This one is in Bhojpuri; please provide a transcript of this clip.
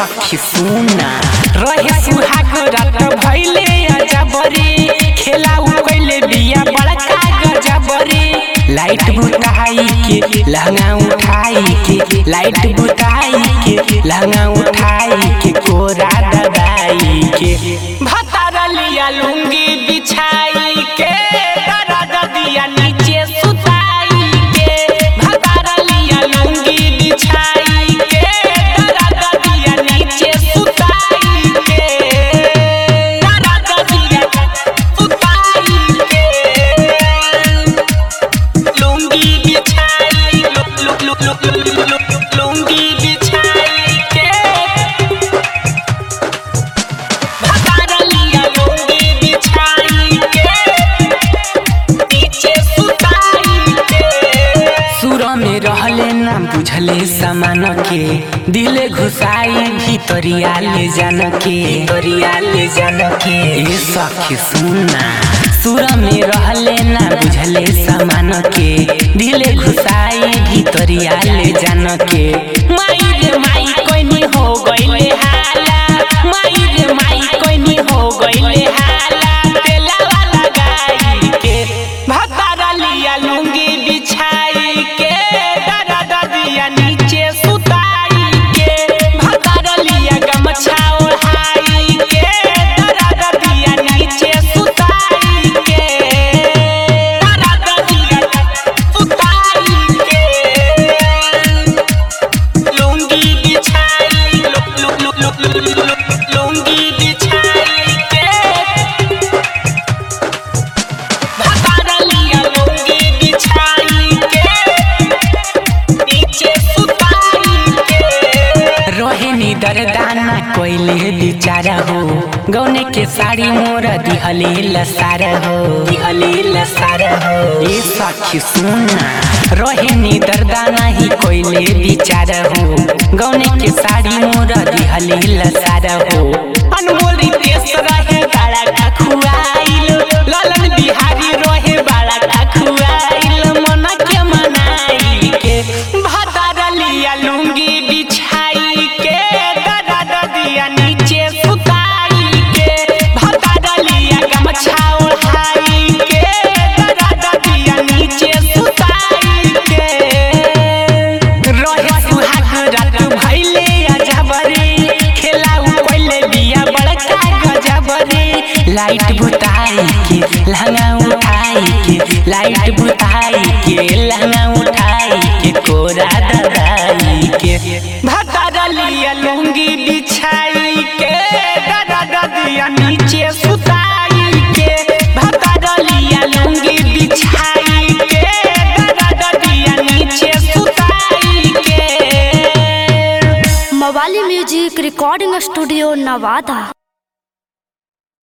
सखी सुना रहे सुहाग रात भइले अजबरी खेला उ कइले बिया बड़का गजबरी लाइट बुताई के लहंगा उठाई के लाइट बुताई के लहंगा उठाई के कोरा दबाई के भतारा लिया लुंगी बिछाई के दर्द दिया नीचे सुताई के भतारा लिया लुंगी बिछाई के दर्द दिया नीचे सुताई के दर्द दिया सुताई के लुंगी बिछाई लु लु लु लु लु लु लुंगी बिछाई के भतारा लिया लुंगी बिछाई के नीचे सुताई के सुर में रहले ना बुझले समान के दिले घुसाई भीतरिया ले जान के भीतरिया ले जान के ए सखी सुना सुर में रहले ना बुझले समान के दिले घुसाई भीतरिया ले जान के माई रे माई कोइनी हो गइले हाला माई रे माई कोइनी हो गइले हाला तेला वाला गाई के भतारा लिया लुंगी बिछाई के दर्द दिया नीचे सुताई के भतारा लिया गमछा ओढ़ाई के दर्द दिया नीचे सुताई के दर्द दिया सुताई के लुंगी बिछाई लु लु लु लु लु लु लु लुंगी बिछाई के भतारा लिया लुंगी बिछाई के नीचे सुताई के रोहिणी दरदाना कोइले बिचारा हो गौने के साड़ी मोरा दिहले लसार हो दिहले लसार हो ए सखी सुना रोहिणी दरदाना ही कोइले बिचारा हो गौने के साड़ी मोरा दिहले लसार हो अनमोल रितेश रहे बाड़ा का खुआइल ललन बिहारी रहे बाड़ा का खुआइल मन के मनाई के भतारा लिया लुंगी बिछाई के दर्द दिया नीचे सुताई के भतारा लिया गमछा ओढ़ाई के दर्द दिया नीचे सुताई के रहे सुहाग रात भइले अजबरी खेला उ कइले बिया बड़का गजबरी लाइट बुताई के लहंगा उठाई के लाइट बुताई के लहंगा उठाई के कोरा दबाई के भतारा लिया लुंगी बिछाई के दर्द दिया नीचे सुताई के भतारा लिया लुंगी बिछाई के दर्द दिया नीचे सुताई के मवाली म्यूजिक रिकॉर्डिंग स्टूडियो नवादा